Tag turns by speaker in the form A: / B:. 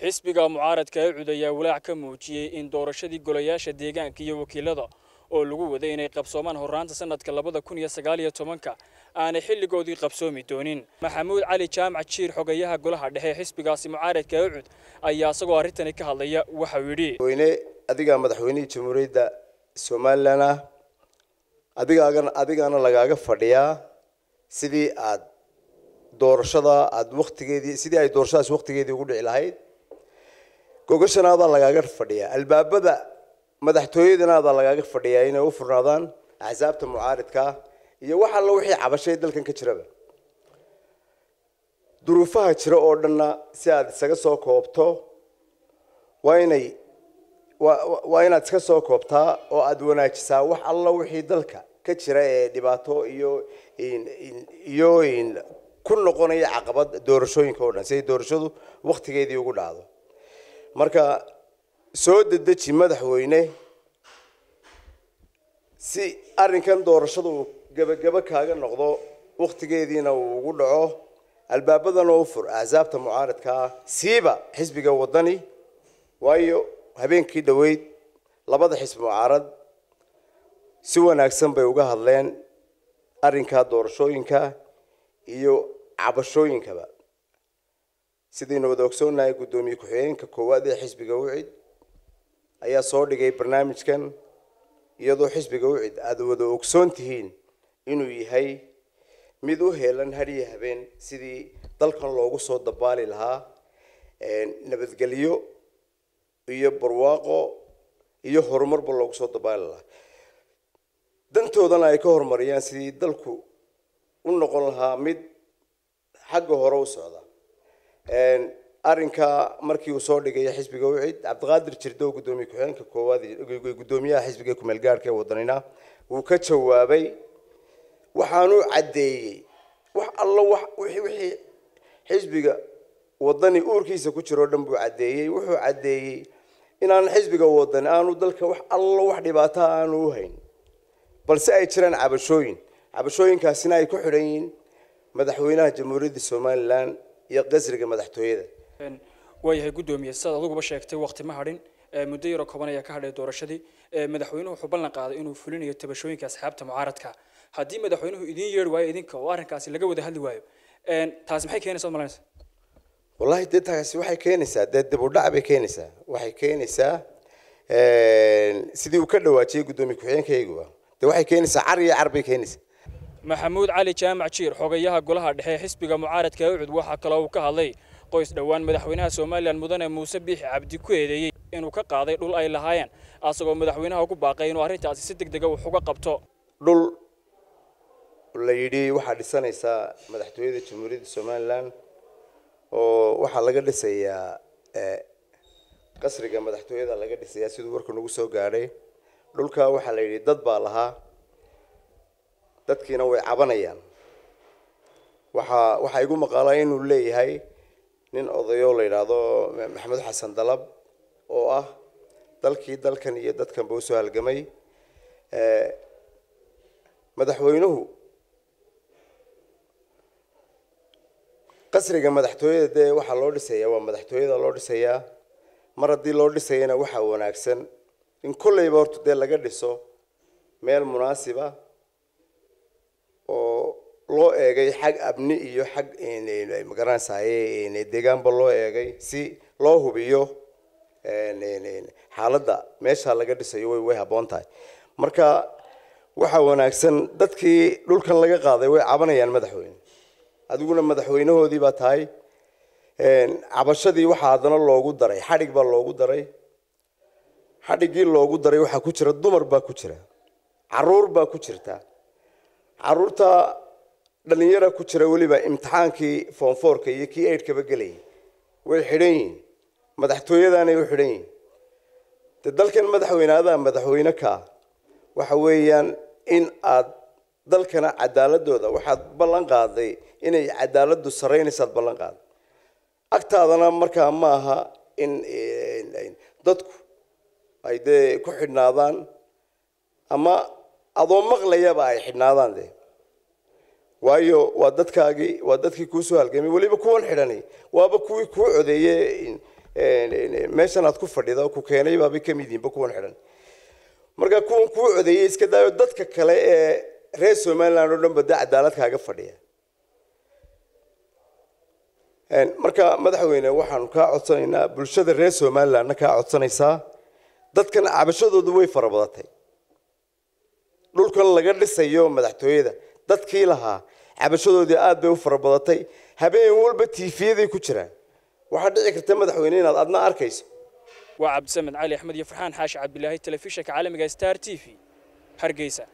A: xisbiga mucaaradka ee cud ayaa walaac ka muujiyey in doorashadii golayaasha deegaanka iyo wakiilada oo lagu waday inay qabsoomaan horraanta sanadka labada kun iyo sagaal iyo tobanka aanay xilligoodii qabsoomi doonin maxamuud cali jaamac jiir xogayaha golaha dhexe ee xisbigaasi mucaaradka ee cud ayaa isagoo arrintani ka hadlaya waxau yidhi
B: weyne adigaa madaxweynihii jamhuuriyadda somalilan ah adigaagan adigaana lagaaga fadhiyaa sidii aad doorashada aad waktigeedii sidii ay doorashadaas waktigeedii ugu dhici lahayd gogashanaada lagaaga fadhiyaa albaabada madaxtooyadanaada lagaaga fadhiyaa inay u furnaadaan axsaabta mucaaridka iyo wax alla wixii cabashay dalkan ka jiraba duruufaha jira oo dhanna si aad isaga soo koobto waa inay waa inaad iska soo koobtaa oo aada wanaajisaa wax alla wixii dalka ka jira ee dhibaato iyo iyo ku noqonaya caqabad doorashooyinka oo dhan si ay doorashadu waktigeedii ugu dhacdo marka soo dedeji madaxweyne si arrinkan doorashadu uu gebagabo kaaga noqdo waktigeediina uu ugu dhaco albaabadana u fur axsaabta mucaaradka ah siiba xisbiga wadani waayo habeenkii dhoweyd labada xisbi mucaarad si wanaagsan bay uga hadleen arrinka doorashooyinka iyo cabashooyinkaba sidaynu wada ogsoonahay guddoomiye ku-xigeenka koowaad ee xisbiga ucid ayaa soo dhigay barnaamijkan iyadoo xisbiga ucid aada wada ogsoon tihiin inuu yahay mid u heelan hadiyo habeen sidii dalkan loogu soo dabaali lahaa nabadgelyo iyo barwaaqo iyo horumarba loogu soo dabaali lahaa dantoodana ay ka horumariyaan sidii dalku u noqon lahaa mid xagga hore u socda arrinka markii uu soo dhigay xisbiga ucid cabdiqaadir jirdow guddoomiye ku-xigeenka koowaad guddoomiyaha xisbiga kumeel gaarhka ee wadanina wuu ka jawaabay waxaanu caddeeyey wax alla wax wixii xisbiga wadani uurkiisa ku jiro o dhan buu caddeeyey wuxuu caddeeyey inaan xisbiga wadani aanu dalka wax allo wax dhibaataha aanu u hayn balse ay jiraan cabashooyin cabashooyinkaasina ay ku xidhan yihiin madaxweynaha jamhuuriyadda somalilan iyo qasriga madaxtooyada
A: waayahay guddoomiye sidaad adiguba sheegtay wakti ma hadhin muddo yaroo kooban ayaa ka hadhay doorashadii madaxweynuhu wuxuu ballan qaaday inuu fulinayo tabashooyinka asxaabta mucaaradka haddii madaxweynuhu idiin yeeri waayo idinka oo arrinkaasi laga wada hadli waayo taasi maxay keenaysa malanaysa
B: wallahi dee taasi waxay keenaysaa dee dib u dhac bay keenaysaa waxay keenaysaa sidii uu ka dhawaajiyey guddoomiye ku-xigeenkayguba dee waxay keenaysaa car iyo car bay keenaysaa
A: maxamuud cali jaamac jiir xogayaha golaha dhexe ee xisbiga mucaaradka ee ucud waxaa kaloo uu ka hadlay qoys dhowaan madaxweynaha somalilan mudane muuse biixi cabdi ku eedeeyey inuu ka qaaday dhul ay lahaayeen asagoo madaxweynaha ugu baaqay inuu arrintaasi si deg dega wax uga qabto
B: dhul la yidhi waxaa dhisanaysaa madaxtooyada jamhuuriyadda somalilan oo waxaa laga dhisayaa qasriga madaxtooyada laga dhisayaa siduu warku nagu soo gaadhay dhulka waxaa la yidhi dad baa lahaa dadkiina way cabanayaan waxaa waxaa igu maqaalaa inuu leeyahay nin odayo la yidhaahdo maxamed xasan dalab oo ah dalkii dalkan iyo dadkanba usoo halgamay madaxweynuhu qasriga madaxtooyada dee waxaa loo dhisayaa waa madaxtooyada loo dhisayaa mar haddii loo dhisayana waxaa wanaagsan in kolleyba horta dee laga dhiso meel munaasiba oo loo eegay xag abni iyo xag magaranaysaye deegaanba loo eegay si loo hubiyo xaaladda meesha laga dhisayo way way habboon tahay marka waxaa wanaagsan dadkii dhulkan laga qaaday way cabanayaan madaxweyne adiguna madaxweynahoodii baa tahay cabashadii waxaa haddana loogu daray xadhig baa loogu daray xadhiggii loogu daray waxaa ku jira dumar baa ku jira caruur baa ku jirta caruurta dhalinyara ku jira weliba imtixaankii foonfoorka iyo kii eidhkaba gelayay way xidhan yihiin madaxtooyadaanay u xidhan yihiin de dalkan madaxweyne adaa madaxweyne kaa waxa weeyaan in aad dalkana cadaaladooda waxaad ballan qaaday inay cadaaladu saraynaysaad ballan qaaday agtaadana markaa ma aha in dadku ay dee ku xidhnaadaan ama adoo maqlayaba ay xidhnaadaan dee waayo waa dadkaagii waa dadkii kuusoo halgamay weliba kuwan xidhani waaba kuwii kuu codeeye meeshan aad ku fadhida ku keenay baabay ka mid yihiinba kuwan xidhan marka kuwan kuu codeeyey iska daayo dadka kale ee reer somaliland oo dhan ba dee cadaalad kaaga fadhiya marka madaxweyne waxaanu kaa codsanaynaa bulshada reer somalilandna kaa codsanaysaa dadkan cabashadoodu way fara badatay dhulkan laga dhisayo madaxtooyada dadkii lahaa cabashadoodii aad bay u fara badatay habeen walba tiifiyaday ku jiraan waxaa dhici karta madaxweyne inaad adna arkayso
A: waa cabdisamed cali axmed iyo farxaan xaashi cabdilaahi telefishinka caalamiga star t v hargeysa